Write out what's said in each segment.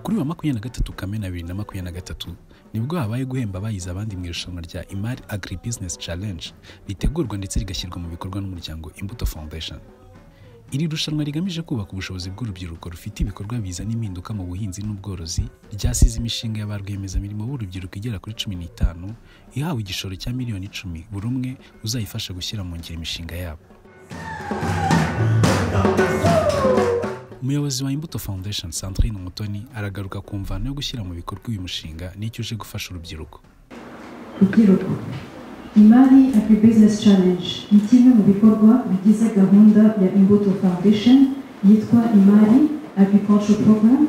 makumyabiri na gatatu kamena bibiri na makumyabiri na gatatu nibwo habaye guhemba abayize abandi mu irushanwa rya imari agri business challenge ritegurwa ndetse rigashyirwa mu bikorwa n'umuryango imbuto foundation iri rushanwa rigamije kubaka ubushobozi bw'urubyiruko rufite ibikorwa bizana impinduka mu buhinzi n'ubworozi ryasize imishinga ya ba rwiyemezamirimo b'urubyiruko igera kuri cumi n'itanu ihawe igishoro cya miliyoni icumi buri umwe uzayifasha gushyira mu ngiro imishinga yabo umuyobozi wa imbuto foundation sandrine umutoni aragaruka ku mvano yo gushyira mu bikorwa uyu mushinga n'icyo uje gufasha urubyiruko rubyiruko imari agri business challenge ni kimwe mu bikorwa bigize gahunda ya imbuto foundation yitwa imari agriculture program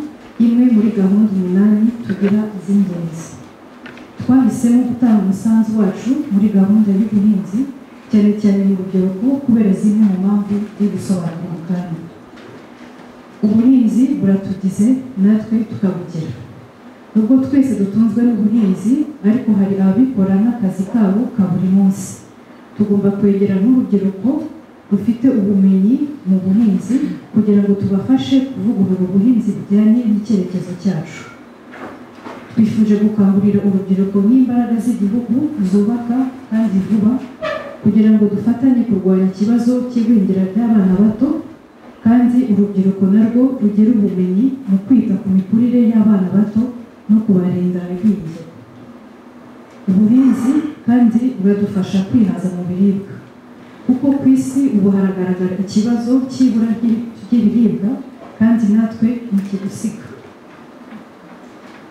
imwe muri gahunda umunani tugira z'ingenzi twahisemo gutanga umusanzu wacu muri gahunda y'ubuhinzi cyane cyane mu rubyiruko kubera zimwe mu mpamvu yo gusobanura mu kanya ubuhinzi buratugize natwe tukabugera nubwo twese dutunzwe n'ubuhinzi ariko hari ababikora n'akazi kabo ka buri munsi tugomba kwegera n'urubyiruko rufite ubumenyi mu buhinzi kugira ngo tubafashe kuvugurura ubuhinzi bujyanye n'icyerekezo cyacu twifuje gukangurira urubyiruko nk'imbaraga z'igihugu zubaka kandi vuba kugira ngo dufatanye kurwanya ikibazo cy'igwingira ry'abana bato kandi urubyiruko narwo rugira ubumenyi mu kwita ku mikurire y'abana bato no kubarinda igwingira ubuhinzi kandi buradufasha kwihaza mu biribwa kuko ku isi ubu haragaragara ikibazo cy'ibura ry'ibiribwa kandi natwe ntikigusiga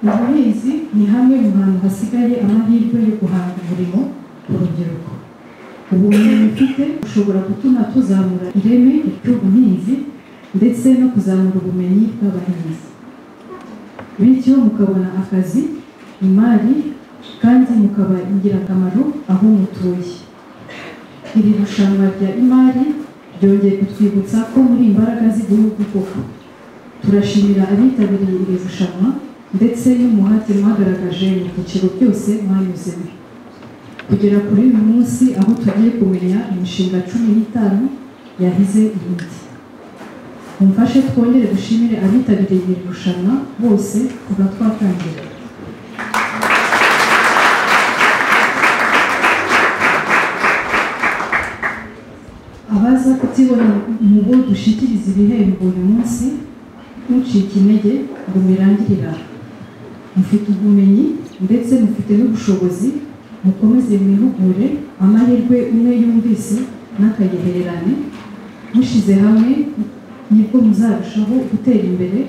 ubuhinzi ni hamwe mu hantu hasigaye amahirwe yo guhanga umurimo ku rubyiruko ubumenyi ufite bushobora gutuma tuzamura ireme ry'ubuhinzi ndetse no kuzamura ubumenyi bw'abahinzi bityo mukabona akazi imari kandi mukaba ingirakamaro aho mutuye iri rushanwa rya imari ryongeye kutwibutsa ko muri imbaraga z'igihugu koko turashimira abitabiriye iri rushanwa ndetse n'umuhate mwagaragaje mu byiciro byose mwanyuzemo kugera kuri uyu munsi aho tugiye kumenya imishinga cumi n'itanu yahize ibindi mumfashe twongere dushimire abitabiriye iri rushanwa bose kuva twatangira abaza kutibona mu bo dushikiriza ibihembo uyu munsi ntucike intege ngo mirangirira mufite ubumenyi ndetse mufite n'ubushobozi mukomeze mwihugure amahirwe umwe yumvise n'akagehererane mushize hamwe nibwo muzarushaho gutera imbere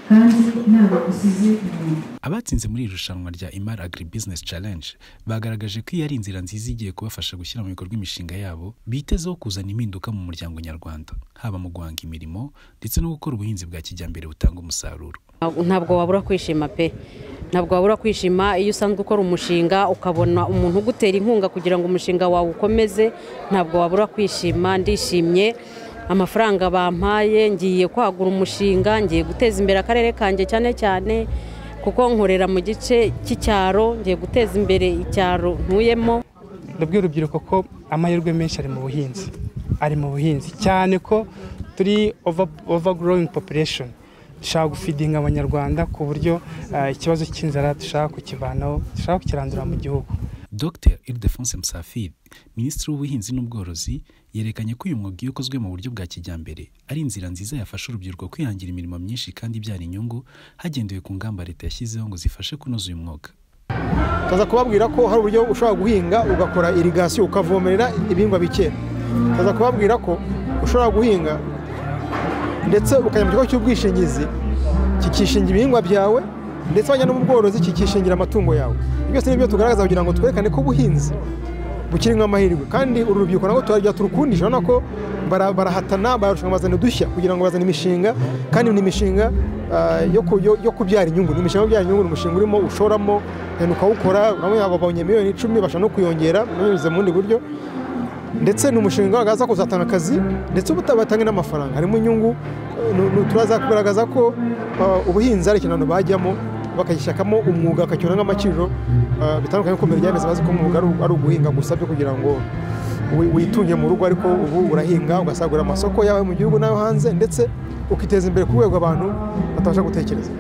kandi ntabwo musize inyuma abatsinze muri iri rushanwa rya imar agri business challenge bagaragaje ko iyi ari inzira nziza igiye kubafasha gushyira mu bikorwa imishinga yabo bitezeho kuzana impinduka mu muryango nyarwanda haba mu guhanga imirimo ndetse no gukora ubuhinzi bwa kijyambere butanga umusaruro ntabwo wabura kwishima pe ntabwo wabura kwishima iyo usanzwe ukora umushinga ukabona umuntu ugutera inkunga kugira ngo umushinga wawe ukomeze ntabwo wabura kwishima ndishimye amafaranga bampaye ngiye kwagura umushinga ngiye guteza imbere akarere kanjye cyane cyane kuko nkorera mu gice cy'icyaro ngiye guteza imbere icyaro ntuyemo rubwiye urubyiruko ko amahirwe menshi ari mu buhinzi ari mu buhinzi cyane ko turi ova gorowingi popuresheni dushaka gufidinga abanyarwanda ku buryo ikibazo cy'inzara dushaka kukivanaho dushaka kukirandura mu gihugu dr ildefonse musafiri minisitiri w'ubuhinzi n'ubworozi yerekanye ko uyu mwuga iyo ukozwe mu buryo bwa kijyambere ari inzira nziza yafasha urubyiruko kwihangira imirimo myinshi kandi ibyara inyungu hagendewe ku ngamba leta yashyizeho ngo zifashe kunoza uyu mwuga tuza kubabwira ko hari uburyo ushobora guhinga ugakora irigasiyo ukavomerera ibihingwa bike tuza kubabwira ko ushobora guhinga ndetse ukajya mu kigo cy'ubwishingizi kikishingira ibihingwa byawe ndetse wajya no mu bworozi kikishingira amatungo yawe byose ni byo tugaragaza kugira ngo twerekane ko ubuhinzi bukirimo amahirwe kandi uru rubyiruko nabwo turajya turukundisha urabona ko barahatana bararushanwa bazana udushya kugira ngo bazane imishinga kandi ni imishinga yo kubyara inyungu ni imishinga yo kubyara inyungu ni umushinga urimo ushoramo ukawukora babonye miliyoni icumi bashobora no kuyongera binyuze mu bundi buryo ndetse ni umushinga wagaragaza ko uzatanga akazi ndetse batanga n'amafaranga harimo inyungu turaza kugaragaza ko ubuhinzi ari ikintu bajyamo bakagishyakamo umwuga bakakibona nk'amaciro bitandukanye kuko mbere byameze bazi ko umwuga ari uguhinga gusa byo kugira ngo witunge mu rugo ariko ubu urahinga ugasagurira amasoko yawe mu gihugu n'ayo hanze ndetse ukiteza imbere ku rwego abantu batabasha gutekereza